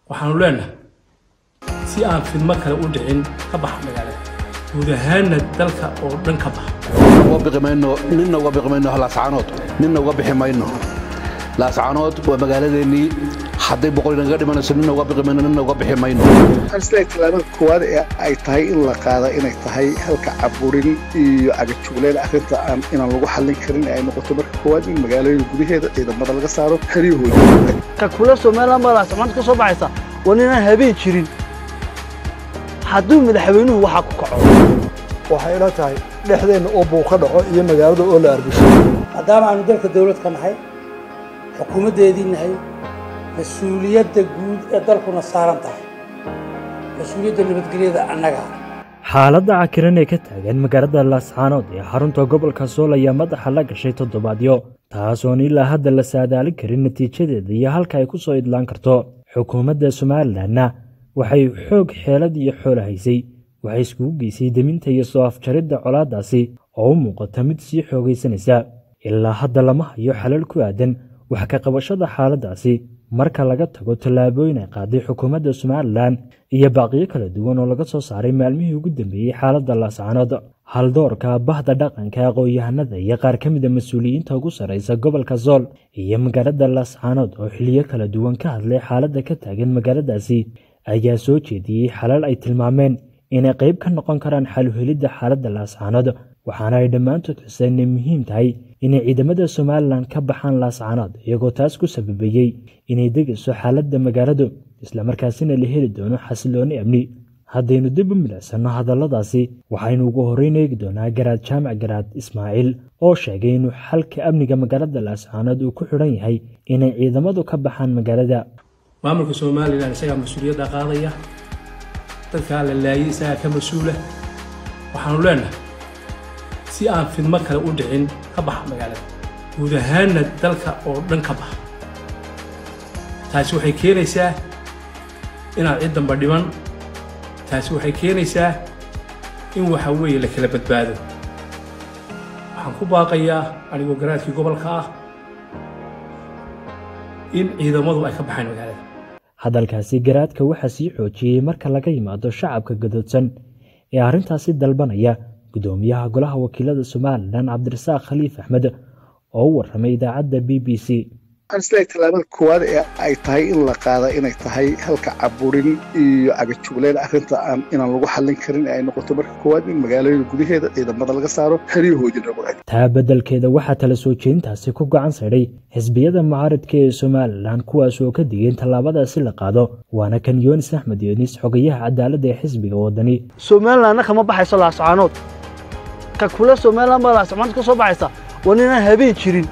waxaanu leenahay si aan fidmo kale u dhicin ka baxa magaalada guud ahaanna dalka oo dhan ka baxa uga biqi mayno ninna uga biqi mayno laascaanood ninna uga bixi mayno laascaanood waa magaaladeennii hadday boqol inaga dhimanayso ninna uga biqi mayno ninna uga bixi mayno waxaan isleeyahay tallaabada koowaad ee ay tahay in la qaada inay tahay halka caburin iyo cagajugleen arrinta aan inaan lagu xallin karin ay noqoto marka koowaad in magaalooyin gudaheeda ciidamada laga saaro haryahooda ka kula somalilan baa laascamaanta ka soo baxaysa waa ninaan habeen jirin hadduu madaxweynuhu waxaa ku kaco waxay ila tahay dhexdeenna oo buu ka dhaco iyo magaalada oo la arbisho maadaama aanu dalka dawlad ka nahay xukuumaddeedii nahay mas-uuliyadda guud ee dalkuna saaran tahay mas-uuliyadda nabadgelyada annagaa xaaladda cakiran ee ka taagan magaalada laascaanood ee xarunta gobolka sool ayaa madaxa la gashay toddobaadyo taasoon ilaa hadda la saadaalin karin natiijadeeda iyo halka ay ku soo idlaan karto xukuumadda somalilanna waxay xoog xeelad iyo xoolo haysay waxay iskugu geysay deminta iyo soo afjaridda colaaddaasi oo u muuqata mid sii xoogaysanaysa ilaa hadda lama hayo xalal ku aadan wax ka qabashada xaaladdaasi marka laga tago tallaabooyin ay qaaday xukuumadda somalilan iyo baaqiyo kala duwan oo laga soo saaray maalmihii ugu dambeeyey xaaladda laascaanood haldoorka bahda dhaqanka aqoon-yahanada iyo qaar ka mida mas-uuliyiinta ugu sarraysa gobolka sool iyo magaalada laascaanood oo xiliyo kala duwan ka hadlay xaaladda ka taagan magaaladaasi ayaa soo jeediyey xalal ay tilmaameen inay qayb ka noqon karaan xaluhelidda xaaladda laascaanood waxaana ay dhammaantood xuseen inay muhiim tahay inay ciidamada somalilan ka baxaan laascaanood iyagoo taas ku sababeeyey inay degayso xaaladda magaaladu islamarkaasina la heli doono xasilooni amni haddaynu dib u milicsanno hadalladaasi waxaynu ugu horreyn eegi doonaa garaad jaamac garaad ismaaciil oo sheegay inuu xalka amniga magaalada laascaanood uu ku xidhan yahay inay ciidamadu ka baxaan magaalada maamulka somalilan isagaa mas-uuliyadda qaadaya dadkaa la laayay isagaa ka mas-uula waxaanu leenahay si aan fidmo kale u dhicin ka baxa magaalada guud ahaanna dalka oo dhan ka baxa taasi waxay keenaysaa inaad cid damba dhiman taasi waxay keenaysaa in waxa weeye la kala badbaado waxaan ku baaqayaa anigoo garaadkii gobolka ah in ciidamadu ay ka baxaan magaalada hadalkaasi garaadka waxaa sii xoojiyey marka laga yimaado shacabka gadoodsan ee arrintaasi dalbanaya guddoomiyaha golaha wakiilada somalilan cabdirasaaq khaliif axmed oo u warramay idaacadda b b c waxaan isleeyahay tallaabada koowaad ee ay tahay in la qaada inay tahay halka caburin iyo cagajugleen arrinta aan inaan lagu xallin karin ay noqoto marka koowaad in magaalooyin gudaheeda ciidamada laga saaro haryahoodina lagu eg taa beddelkeeda waxaa tala soo jeedintaasi ku gacan saydhay xisbiyada mucaaridka ee somalilan kuwaas oo ka digeen tallaabadaasi la qaado waana kan yoonis axmed yoonis xogayaha cadaaladda ee xisbiga waddani somalilanna kama baxayso laascaanood ka kula somalilan baa laascamaanta ka soo baxaysa waa ninaan habeen jirin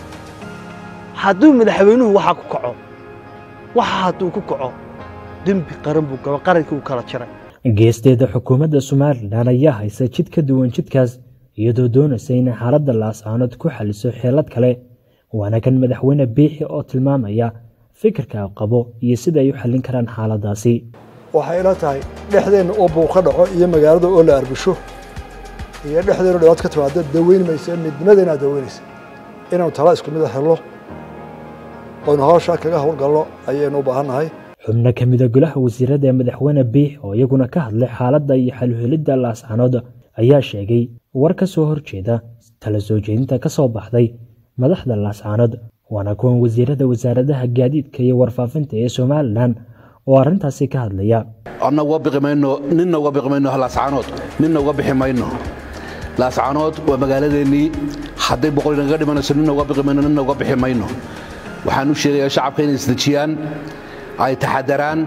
hadduu madaxweynuhu waxaa ku kaco waxa hadduu ku kaco dembi qaran buu galo qarankii uu kala jiray geesteeda xukuumadda somalilan ayaa haysa jid ka duwan jidkaas iyadoo doonaysa inay xaaladda laascaanood ku xaliso xeelad kale waana kan madaxweyne biixi oo tilmaamaya fikirka qabo iyo sida ay u xallin karaan xaaladdaasi waxay ila tahay dhexdeenna oo buu ka dhaco iyo magaalada oo la arbisho iyo dhexdeenna dhibaat ka timaado daweyn maysa midnimadeenaa daweynaysa inaanu tala isku mid a helno oynu hawshaa kaga howlgalno ayaynu u baahannahay xubno ka mida golaha wasiirada ee madaxweyne biix oo iyaguna ka hadlay xaaladda iyo xaluhelidda laascaanood ayaa sheegay war ka soo horjeeda tala soo jeedinta ka soo baxday madaxda laascaanood waana kuwan wasiirada wasaaradaha gaadiidka iyo warfaafinta ee somalilan oo arrintaasi ka hadlaya anna uga biqi mayno ninna uga biqi mayno laascaanood ninna uga bixi mayno laascaanood waa magaaladeennii hadday boqol inaga dhimanayso ninna uga biqi mayno ninna uga bixi mayno waxaan u sheegayaa shacabka inay isdejiyaan ay taxadaraan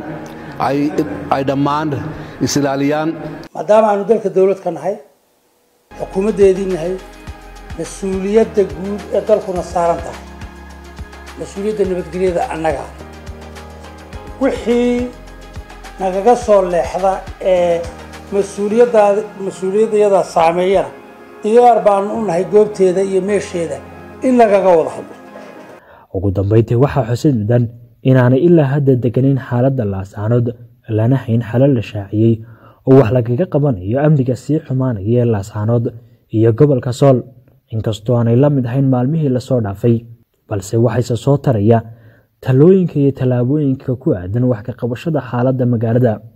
ay dhammaan isilaaliyaan maadaama aanu dalka dawlad ka nahay xukuumaddeedii nahay mas-uuliyadda guud ee dalkuna saaran tahay mas-uuliyadda nabadgelyada annagaa wixii nagaga soo leexda ee mas-uuliyaddaada mas-uuliyaddayada saameeyana diyaar baanu u nahay goobteeda iyo meesheeda in lagaga wada hadlo ugu dambayntii waxaa xusid mudan inaanay ilaa hadda deganin xaaladda laascaanood lana hayn xalal la shaaciyey oo wax lagaga qabanayo amniga sii xumaanaya ee laascaanood iyo gobolka sool inkastoo aanay la mid ahayn maalmihii lasoo dhaafay balse waxayse soo taraya talooyinka iyo tallaabooyinka ku aadan wax ka qabashada xaaladda magaalada